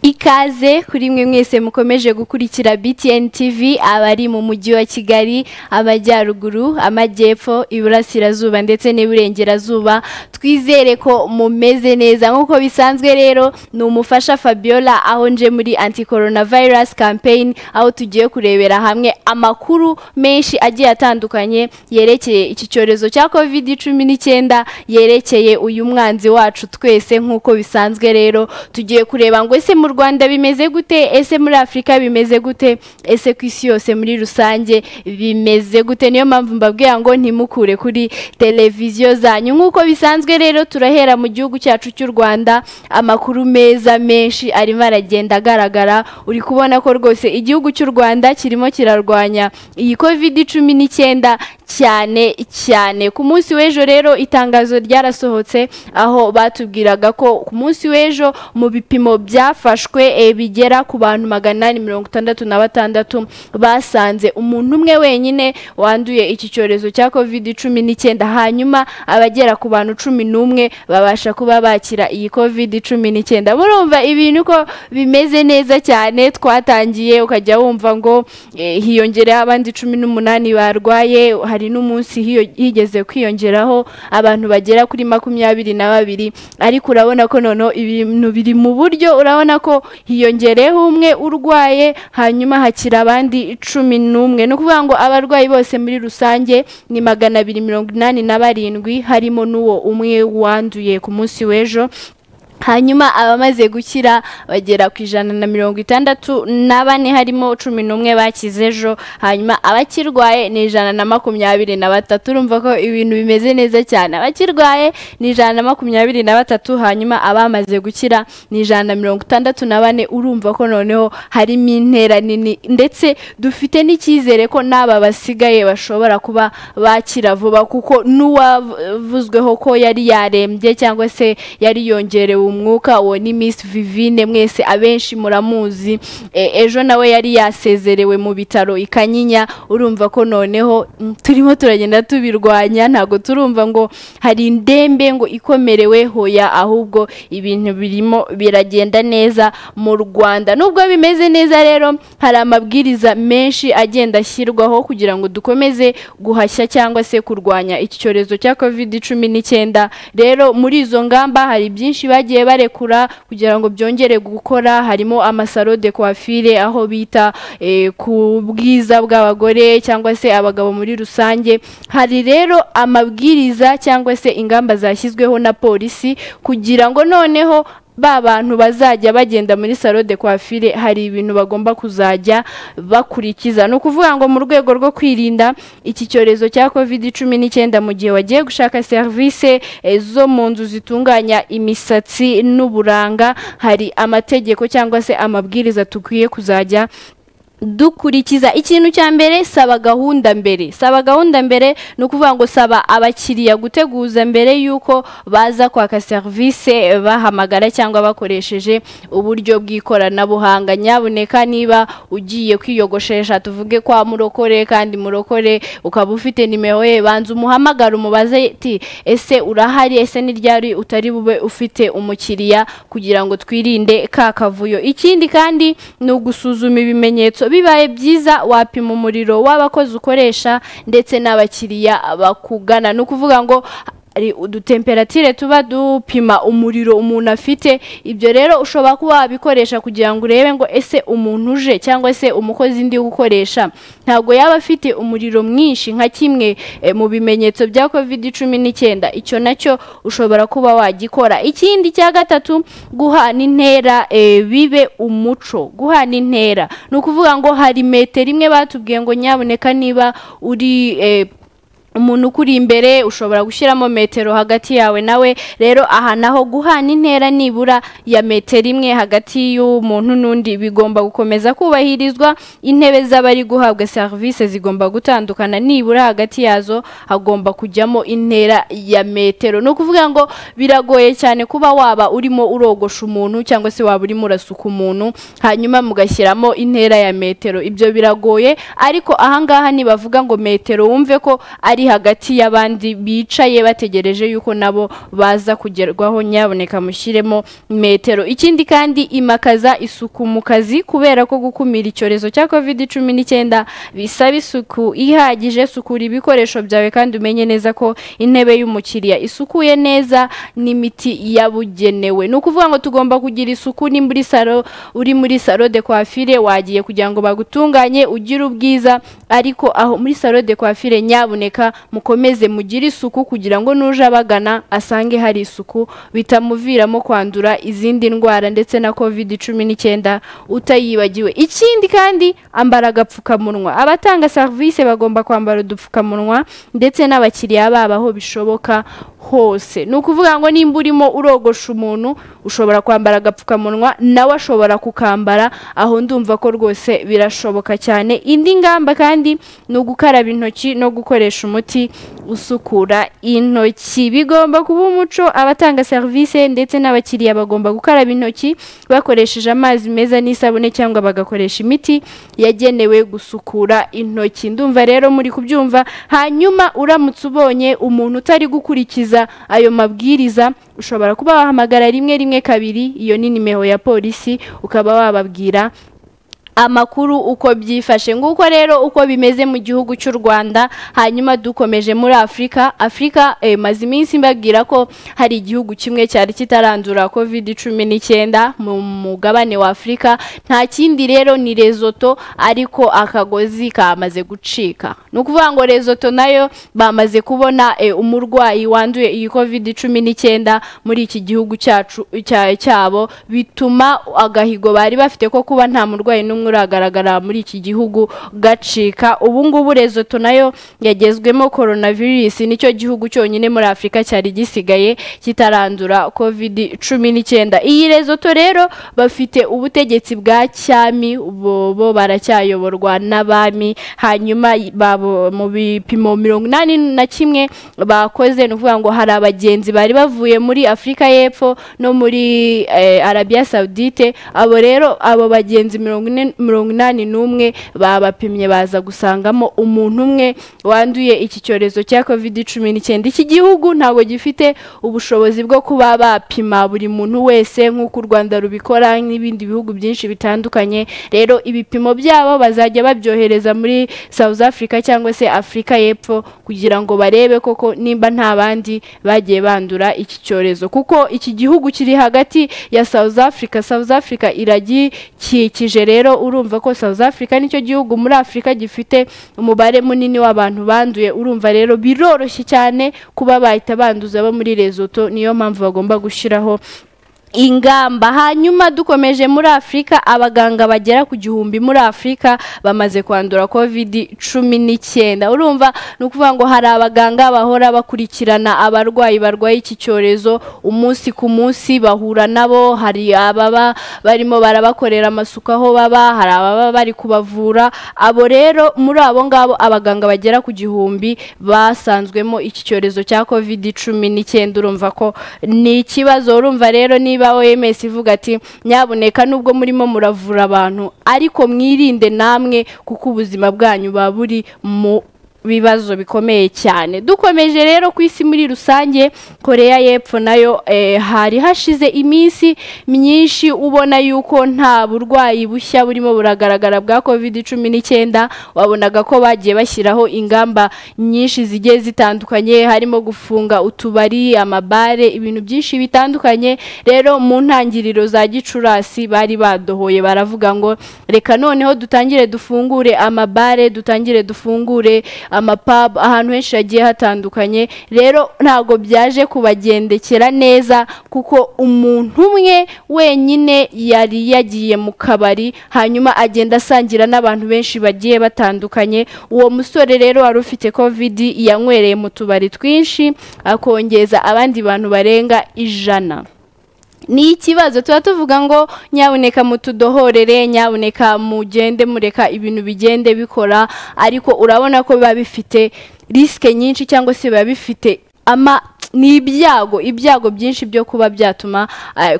ikaze kuri mwe mwese mukomeje gukurikira BTN TV abari mu mujyi wa Kigali amajyaruguru amajyepfo iburasirazuba ndetse n'iburengerazuba twizere ko mumeze neza nk'uko bisanzwe rero ni umufasha Fabiola aho nje muri anti coronavirus campaign aho tugiye kurebera hamwe amakuru menshi agiye atandukanye yerekeye iki cyorezo cya covid cumi n'icyenda yerekeye uyu mwanzi wacu twese nk'uko bisanzwe rero tugiye kureba ngo ese mu Rwanda bimeze gute ese muri Afurika bimeze gute ese ku isi yose muri rusange bimeze gute niyo mpamvu mbabwira ngo ntimukure kuri televiziyo zanyu nk'uko bisanzwe rero turahera mu gihugu cyacu cy'u Rwanda amakuru meza menshi arimo aragenda agaragara uri kubona ko rwose igihugu cy'u Rwanda kirimo kirarwanya iyi covid cumi n'icyenda cyane cyane ku munsi w'ejo rero itangazo ryarasohotse aho batubwiraga ko ku munsi w'ejo mu bipimo byafashwe eh, bigera ku bantu magana inani mirongo itandatu na batandatu basanze umuntu umwe wenyine wanduye iki cyorezo cya covid cumi n'icyenda hanyuma abagera ku bantu cumi n'umwe babasha kuba bakira iyi covid cumi n'icyenda murumva ibintu ko bimeze neza cyane twatangiye ukajya wumva ngo eh, hiyongereho abandi cumi n'umunani barwaye hari n'umunsi hiyo- higeze kwiyongeraho abantu bagera kuri makumyabiri na babiri ariko urabona ko noneho ibintu biri mu buryo urabona ko hiyongereyeho umwe urwaye hanyuma hakira abandi cumi n'umwe ni ukuvuga ngo abarwayi bose muri rusange ni magana abiri mirongo inani na barindwi harimo n'uwo umwe wanduye ku munsi w'ejo hanyuma abamaze gukira bagera ku ijana na mirongo itandatu na bane harimo cumi n'umwe bakize ejo hanyuma abakirwaye ni ijana na makumyabiri na batatu urumva ko ibintu bimeze neza cyane abakirwaye ni ijana na makumyabiri na batatu hanyuma abamaze gukira ni ijana na mirongo itandatu na bane urumva ko noneho harimo intera nini ndetse dufite n'icyizere ko n'aba basigaye bashobora kuba bakira vuba kuko n'uwavuzweho ko yari yarembye cyangwa se yari yongerewe umwuka uwo ni Miss Vivine mwese abenshi muramuzi E, ejo nawe yari yasezerewe mu bitaro i Kanyinya urumva ko noneho mm, turimo turagenda tubirwanya ntabwo turumva ngo hari indembe ngo ikomerewe hoya ahubwo ibintu birimo biragenda neza mu Rwanda nubwo bimeze neza rero hari amabwiriza menshi agenda ashyirwaho kugira ngo dukomeze guhashya cyangwa se kurwanya iki cyorezo cya covid cumi n'icyenda rero muri izo ngamba hari byinshi bagiye barekura kugira ngo byongere gukora harimo amasaro de coiffure aho bita eh, ku bwiza bw'abagore cyangwa se abagabo muri rusange hari rero amabwiriza cyangwa se ingamba zashyizweho na polisi kugira ngo noneho ba bantu bazajya bagenda muri salo de coiffure hari ibintu bagomba kuzajya bakurikiza ni ukuvuga ngo mu rwego rwo kwirinda iki cyorezo cya covid cumi n'icyenda mu gihe wagiye gushaka serivisi eh, zo mu nzu zitunganya imisatsi n'uburanga hari amategeko cyangwa se amabwiriza dukwiye kuzajya dukurikiza ikintu cya mbere saba gahunda mbere saba gahunda mbere ni ukuvuga ngo saba abakiriya guteguza mbere y'uko baza kwaka serivisi bahamagara cyangwa bakoresheje uburyo bw'ikoranabuhanga nyabuneka niba ugiye kwiyogoshesha tuvuge kwa murokore kandi murokore ukaba ufite nimero ye banza umuhamagare umubaze ati ese urahari ese ni ryari utari bube ufite umukiriya kugira ngo twirinde ka kavuyo ikindi kandi ni ugusuzuma ibimenyetso bibaye byiza wapima umuriro w'abakozi ukoresha ndetse n'abakiriya bakugana ni ukuvuga ngo hari udutemperature tuba dupima umuriro umuntu afite ibyo rero ushobora kuba wabikoresha kugira ngo urebe ngo ese umuntu uje cyangwa se umukozi ndi gukoresha ntabwo yaba afite umuriro mwinshi nka kimwe eh, mu bimenyetso bya covid cumi n'icyenda icyo nacyo ushobora kuba wagikora ikindi cya gatatu guhana intera eh, bibe umuco guhana intera ni ukuvuga ngo hari metero imwe batubwiye ngo nyaboneka niba uri eh, umuntu ukuri imbere ushobora gushyiramo metero hagati yawe nawe rero aha naho guhana intera nibura ya metero imwe hagati y'umuntu n'undi bigomba gukomeza kubahirizwa intebe z'abari guhabwa serivisi zigomba gutandukana nibura hagati yazo hagomba kujyamo intera ya metero ni ukuvuga ngo biragoye cyane kuba waba urimo urogosha umuntu cyangwa se waba urimo urasuka umuntu hanyuma mugashyiramo intera ya metero ibyo biragoye ariko ahangaha nibavuga ngo metero wumve ko ari hagati y'abandi bicaye bategereje yuko nabo baza kugerwaho nyaboneka mushyiremo metero ikindi kandi imakaza isuku mu kazi kubera ko gukumira icyorezo cya covid cumi n'icyenda bisaba isuku ihagije sukura ibikoresho byawe kandi umenye neza ko intebe y'umukiriya isukuye neza n'imiti yabugenewe ni ukuvuga ngo tugomba kugira isuku ni muri salo uri muri salo de coiffure wagiye kugira ngo bagutunganye ugire ubwiza ariko aho muri salo de coiffure nyaboneka mukomeze mugire isuku kugira ngo n'uje abagana asange hari isuku bitamuviramo kwandura izindi ndwara ndetse na covid cumi n'icyenda utayibagiwe ikindi kandi ambara agapfukamunwa abatanga serivisi bagomba kwambara udupfukamunwa ndetse n'abakiriya babo aho bishoboka hose ni ukuvuga ngo nimba urimo urogosha umuntu ushobora kwambara agapfukamunwa nawe ashobora kukambara aho ndumva ko rwose birashoboka cyane indi ngamba kandi ni ugukaraba intoki no gukoresha umuti usukura intoki bigomba kuba umuco abatanga serivisi ndetse n'abakiriya bagomba gukaraba intoki bakoresheje amazi meza n'isabune cyangwa bagakoresha imiti yagenewe gusukura intoki ndumva rero muri kubyumva hanyuma uramutse ubonye umuntu utari gukurikiza ayo mabwiriza ushobora kuba wahamagara rimwe rimwe kabiri iyo ni nimero ya polisi ukaba wababwira amakuru uko byifashe nguko rero uko bimeze mu gihugu cy'u Rwanda hanyuma dukomeje muri Afrika Afrika eh, maze iminsi mbabwira ko hari igihugu kimwe cyari kitarandura covid 19 mu mugabane wa Afrika nta kindi rero ni Lesotho ariko akagozi kamaze gucika ni ukuvuga ngo Lesotho nayo bamaze kubona eh, umurwayi wanduye iyi covid 19 muri iki gihugu cyacu cyabo bituma agahigo bari bafite ko kuba nta murwayi n'umwe uragaragara muri iki gihugu gacika ubu ngubu rezoto nayo yagezwemo coronavirus nicyo gihugu cyonyine muri afurika cyari gisigaye kitarandura covid cumi n'icyenda iyi rezoto rero bafite ubutegetsi bwa cyami bo baracyayoborwa n'abami hanyuma babo mu bipimo mirongo inani na kimwe bakoze ni ukuvuga ngo hari abagenzi bari bavuye muri afurika y'epfo no muri arabiya sawudite abo rero abo bagenzi mirongo ine mirongo inani n'umwe babapimye baza gusangamo umuntu umwe wanduye iki cyorezo cya covid cumi n'icyenda iki gihugu ntabwo gifite ubushobozi bwo kuba bapima buri muntu wese nk'uko u rwanda rubikora n'ibindi bihugu byinshi bitandukanye rero ibipimo byabo bazajya babyohereza muri south africa cyangwa se afurika y'epfo kugira ngo barebe koko nimba nta bandi bagiye bandura iki cyorezo kuko iki gihugu kiri hagati ya south africa south africa iragikikije rero urumva ko South Africa nicyo gihugu muri Afurika gifite umubare munini w'abantu banduye urumva rero biroroshye cyane kuba bahita banduza abo muri Lesotho niyo mpamvu bagomba gushyiraho ingamba hanyuma dukomeje muri afurika abaganga bagera ku gihumbi muri afurika bamaze kwandura covid cumi n'icyenda urumva ni ukuvuga ngo hari abaganga bahora bakurikirana abarwayi barwaye iki cyorezo umunsi ku munsi bahura nabo hari ababa barimo barabakorera amasuku aho baba hari ababa bari kubavura abo rero muri abo ngabo abaganga bagera ku gihumbi basanzwemo iki cyorezo cya covid cumi n'icyenda urumva ko ni ikibazo urumva rero ni niba OMS ivuga ati nyaboneka nubwo murimo muravura abantu ariko mwirinde namwe kuko ubuzima bwanyu buba buri mu bibazo bikomeye cyane dukomeje rero ku isi muri rusange koreya y'epfo nayo hari hashize iminsi myinshi ubona yuko nta burwayi bushya burimo buragaragara bwa covid cumi n'icyenda wabonaga ko bagiye bashyiraho ingamba nyinshi zigiye zitandukanye harimo gufunga utubari amabare ibintu byinshi bitandukanye rero mu ntangiriro za gicurasi bari badohoye baravuga ngo reka noneho dutangire dufungure amabare dutangire dufungure amapabu ahantu henshi hagiye hatandukanye rero ntabwo byaje kubagendekera neza kuko umuntu umwe wenyine yari yagiye mu kabari hanyuma agenda asangira n'abantu benshi bagiye batandukanye uwo musore rero wari ufite kovidi yanywereye mu tubari twinshi akongeza abandi bantu barenga ijana ni ikibazo tuba tuvuga ngo nyaboneka mutudohorere nyaboneka mugende mureka ibintu bigende bikora ariko urabona ko biba bifite risike nyinshi cyangwa se biba bifite ama ni ibyago ibyago byinshi byo kuba byatuma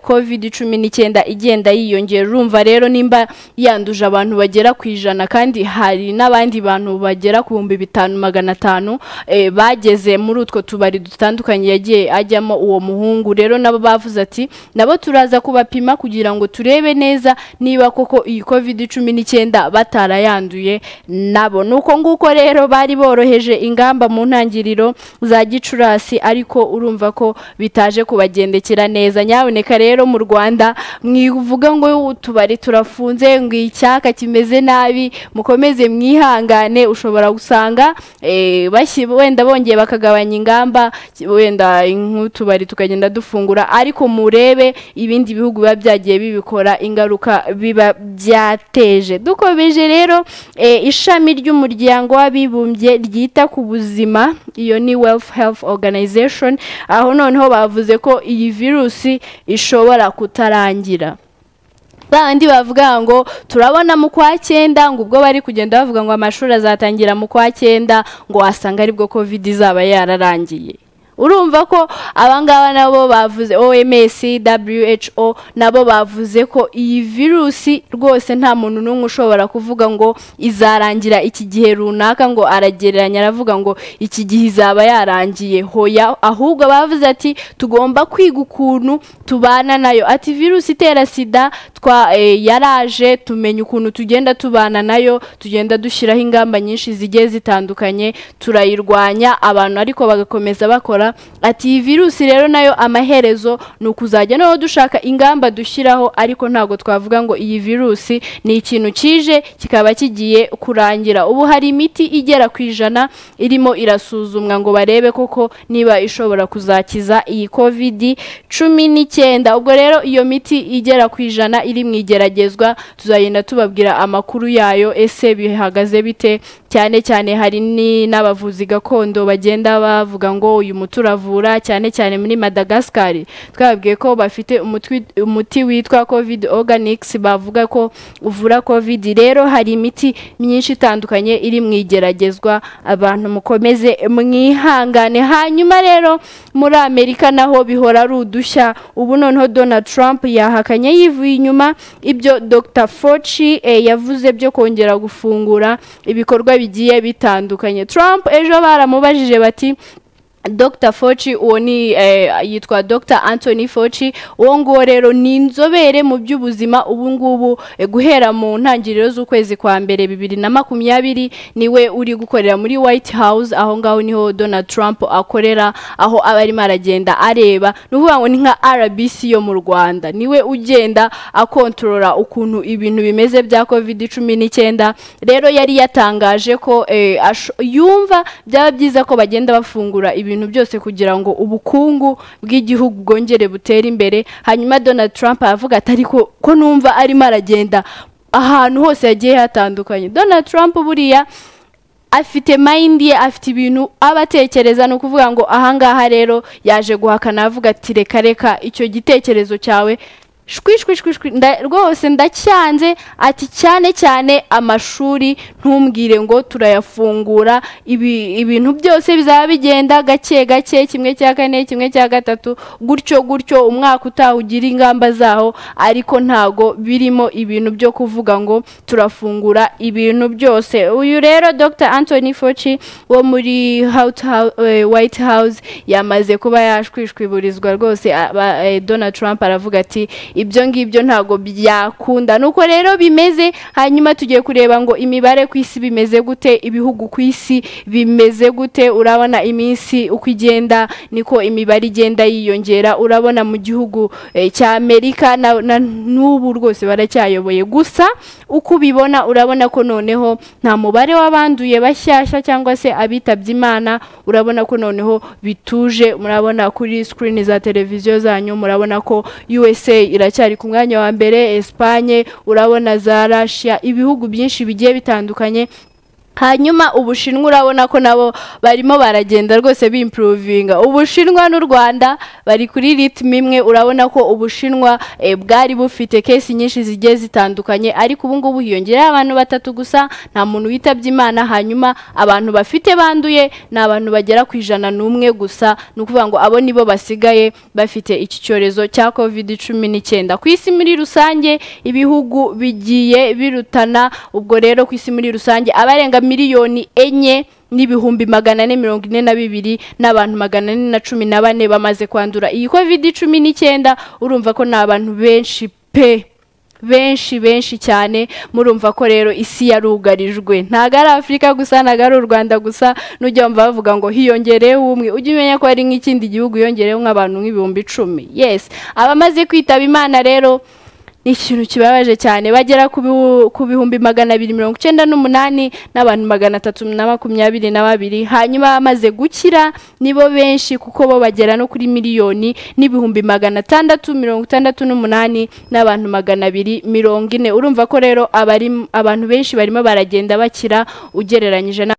kovide cumi n'icyenda igenda yiyongera urumva rero nimba yanduje abantu bagera ku ijana kandi hari n'abandi bantu bagera ku bihumbi bitanu magana atanu eh, bageze muri utwo tubari dutandukanye yagiye ajyamo uwo muhungu rero nabo bavuze ati nabo turaza kubapima kugira ngo turebe neza niba koko iyi kovide cumi n'icyenda batarayanduye nabo ni uko nguko rero bari boroheje ingamba mu ntangiriro za gicurasi ariko urumva ko bitaje kubagendekera neza nyaboneka rero mu rwanda mwivuga ngo utubari turafunze ngo icyaka kimeze nabi mukomeze mwihangane ushobora gusanga eh, bashyi- wenda bongeye bakagabanya ingamba wenda nk'utubari tukagenda dufungura ariko murebe ibindi bihugu biba byagiye bibikora ingaruka biba byateje dukomeje rero eh, ishami ry'umuryango w'abibumbye ryita ku buzima iyo ni wealth health organization aho noneho bavuze ko iyi virusi ishobora kutarangira bandi bavuga ngo turabona mu kwa cyenda ngo ubwo bari kugenda bavuga ngo amashuri azatangira mu kwa cyenda ngo wasanga aribwo covid izaba yararangiye urumva ko abangaba nabo bavuze oms who nabo bavuze ko iyi virusi rwose nta muntu n'umwe ushobora kuvuga ngo izarangira iki gihe runaka ngo aragereranya aravuga ngo iki gihe izaba yarangiye hoya ahubwo bavuze ati tugomba kwiga ukuntu tubana nayo ati virusi itera sida twa eh, yaraje tumenya ukuntu tugenda tubana nayo tugenda dushyiraho ingamba nyinshi zigiye zitandukanye turayirwanya abantu ariko bagakomeza bakora ati iyi virusi rero nayo amaherezo ni ukuzajya noneho dushaka ingamba dushyiraho ariko ntabwo twavuga ngo iyi virusi ni ikintu kije kikaba kigiye kurangira ubu hari imiti igera ku ijana irimo irasuzumwa ngo barebe koko niba ishobora kuzakiza iyi kovidi cumi n'icyenda ubwo rero iyo miti igera ku ijana iri mu igeragezwa tuzagenda tubabwira amakuru yayo ese bihagaze bite cyane cyane hari ni- n'abavuzi gakondo bagenda bavuga ngo uyu muti uravura cyane cyane muri madagascar twababwiye ko bafite umutwi- umuti witwa covid organics bavuga ko uvura covid rero hari imiti myinshi itandukanye iri mu igeragezwa abantu mukomeze mwihangane hanyuma rero muri amerika naho bihora ari udushya ubu noneho donald trump yahakanye yivuye inyuma ibyo dr foci eh, yavuze byo kongera gufungura ibikorwa bigiye bitandukanye trump ejo baramubajije bati Dr Foci uwo ni eh, yitwa Dr Anthony Foci uwo nguwo rero ni inzobere mu by'ubuzima ubu ngubu eh, guhera mu ntangiriro z'ukwezi kwa mbere bibiri na makumyabiri niwe uri gukorera muri White House aho ngaho niho Donald Trump akorera aho aba arimo aragenda areba ni ukuvuga ngo ni nka RBC yo mu Rwanda niwe ugenda akontorora ukuntu ibintu bimeze bya covid cumi n'icyenda rero yari yatangaje ko eh, asho- yumva byaba byiza ko bagenda bafungura ibintu byose kugira ngo ubukungu bw'igihugu bwongere butere imbere hanyuma donald trump aravuga ati ariko ko numva arimo aragenda ahantu hose hagiye hatandukanye donald trump buriya afite mayindi ye afite ibintu aba atekereza ni ukuvuga ngo ahangaha rero yaje guhakana avuga ati reka reka icyo gitekerezo cyawe shwi shwi shwi shwi nda- rwose ndacyanze ati cyane cyane amashuri ntumbwire ngo turayafungura ibi- ibintu byose bizaba bigenda gake gake kimwe cya kane kimwe cya gatatu gutyo gutyo umwaka utaha ugira ingamba zaho ariko ntago birimo ibintu byo kuvuga ngo turafungura ibintu byose uyu rero dr anthony foci wo muri Hout- Hou- eh, white house yamaze kuba yashwishwiburizwa rwose aba- eh, donald trump aravuga ati ibyo ngibyo ntabwo byakunda nuko rero bimeze hanyuma tugiye kureba ngo imibare ku isi bimeze gute ibihugu ku isi bimeze gute urabona iminsi uko igenda niko imibare igenda yiyongera urabona mu gihugu eh, cya amerika na- na- n'ubu rwose baracyayoboye gusa uko ubibona urabona ko noneho nta mubare w'abanduye bashyashya cyangwa se abitabye imana urabona ko noneho bituje murabona kuri sikirini za televiziyo zanyu murabona ko usa iracyari ku mwanya wa mbere esipanye urabona za rashiya ibihugu byinshi bigiye bitandukanye hanyuma ubushinwa urabona ko nabo barimo baragenda rwose bimpuruvinga ubushinwa n'u rwanda bari kuri ritime imwe urabona ko ubushinwa eh, bwari bufite kesi nyinshi zigiye zitandukanye ariko ubu ngubu hiyongereyeho abantu batatu gusa nta muntu witabye imana hanyuma abantu bafite banduye ni abantu bagera ku ijana n'umwe gusa ni ukuvuga ngo abo nibo basigaye bafite iki cyorezo cya covid cumi n'icyenda ku isi muri rusange ibihugu bigiye birutana ubwo rero ku isi muri rusange abarenga miliyoni enye n'ibihumbi magana ane mirongo ine na bibiri n'abantu magana ane na cumi na bane bamaze kwandura iyi covid cumi n'icyenda urumva ko ni abantu benshi pe benshi benshi cyane murumva ko rero isi yarugarijwe ntabwo ari afurika gusa ntabwo ari u rwanda gusa n'ujya wumva bavuga ngo hiyongereyeho umwe ujye umenya ko hari nk'ikindi gihugu yongereyeho nk'abantu nk'ibihumbi icumi yesi abamaze kwitaba imana rero ni ikintu kibabaje cyane bagera ku bihu- ku bihumbi magana abiri mirongo icyenda n'umunani n'abantu magana atatu na makumyabiri na babiri hanyuma bamaze gukira nibo benshi kuko bo bagera no kuri miliyoni n'ibihumbi magana atandatu mirongo itandatu n'umunani n'abantu magana abiri mirongo ine urumva ko rero abari abantu benshi barimo baragenda bakira ugereranyije na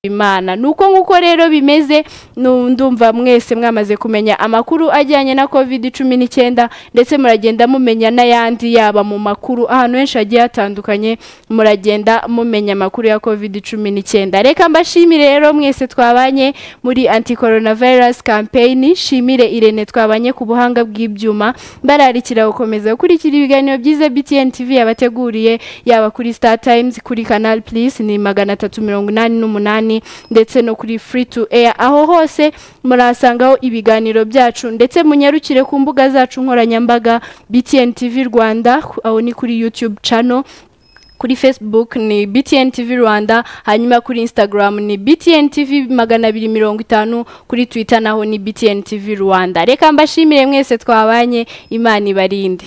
imana nuko nguko rero bimeze nu- ndumva mwese mwamaze kumenya amakuru ajyanye na covid cumi n'icyenda ndetse muragenda mumenya n'ayandi yaba mu makuru ahantu henshi hagiye hatandukanye muragenda mumenya amakuru ya covid cumi n'icyenda reka mbashimire rero mwese twabanye muri anti coronavirus campaign shimire irene twabanye ku buhanga bw'ibyuma bararikira gukomeza gukurikira ibiganiro byiza btn tv yabateguriye yaba kuri star times kuri canal plus ni magana atatu mirongo inani n'umunani ndetse no kuri free to air aho hose murahasangaho ibiganiro byacu ndetse munyarukire ku mbuga zacu nkoranyambaga btn tv rwanda ku- aho ni kuri youtube channel kuri facebook ni btn tv rwanda hanyuma kuri instagram ni btn tv magana abiri mirongo itanu kuri twitter naho ni btn tv rwanda reka mbashimire mwese twabanye imana ibarinde